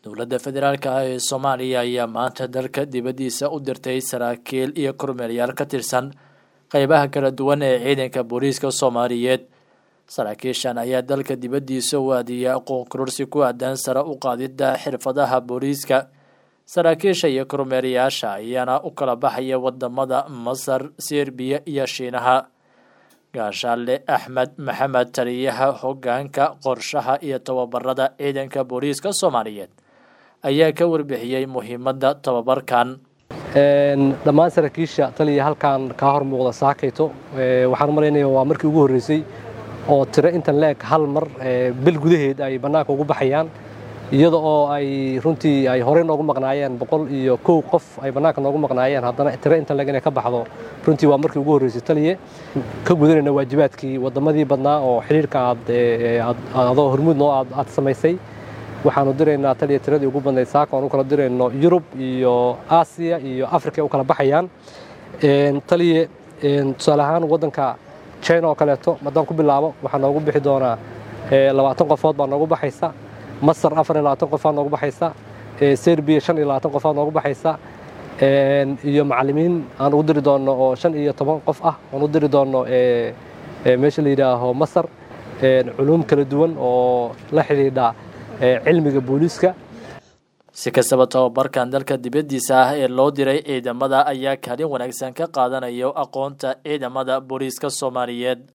dowladda federaalk ah ee soomaaliya ayaa maanta dalka dibaddiisa u dirtay saraakiil iyo kormeeryaal ka tirsan qeybaha kala duwan ee ciidanka booliiska soomaaliyeed saraakiishan ayaa dalka dibaddiisa u aadiyay aqoon kororsi ku aadan sare u qaadidda xirfadaha booliiska saraakiisha iyo kormeerayaasha ayaana u kala baxaya wadamada masar serbiya iyo shiinaha gaashaale axmed maxamed taliyaha hogaanka qorshaha iyo tababarada ciidanka booliiska soomaaliyeed ayaa ka warbixiyey muhiimadda tababarkan dhammaan saraakiisha taliya halkan kaa hor muuqda saakayto waxaan maraynaya waa markii ugu horreysay oo tiro intan la-eg hal mar bil gudaheed ay bannaanka ugu baxayaan iyada oo ay runtii ay horey noogu maqnaayeen boqol iyo kow qof ay bannaanka noogu maqnaayeen haddana tiro intan leg inay ka baxdo runtii waa markii ugu horreysay taliye ka gudanayna waajibaadkii waddamadii badnaa oo xidhiirka aad adoo hormuud noo aad samaysay waxaanu diraynaa taliya tiradii ugu badnayd saaka oon u kala dirayno yurub iyo aasiya iyo africa u kala baxayaan taliye tusaale ahaan waddanka china oo kaleeto haddaan ku bilaabo waxaa noogu bixi doonaa labaatan qofood baa noogu baxaysa masar afar iyo labaatan qofaad noogu baxaysa serbiya shan iyo labaatan qofaad noogu baxaysa iyo macallimiin aan ugu diri doonno oo shan iyo toban qof ah aan u diri doonno meesha la yidhaaho masar culuum kala duwan oo la xidhiidha cilmiga booliiska si kastaba tababarkan dalka dibaddiisa ah ee loo diray ciidamada ayaa kaalin wanaagsan ka qaadanayo aqoonta ciidamada booliiska soomaaliyeed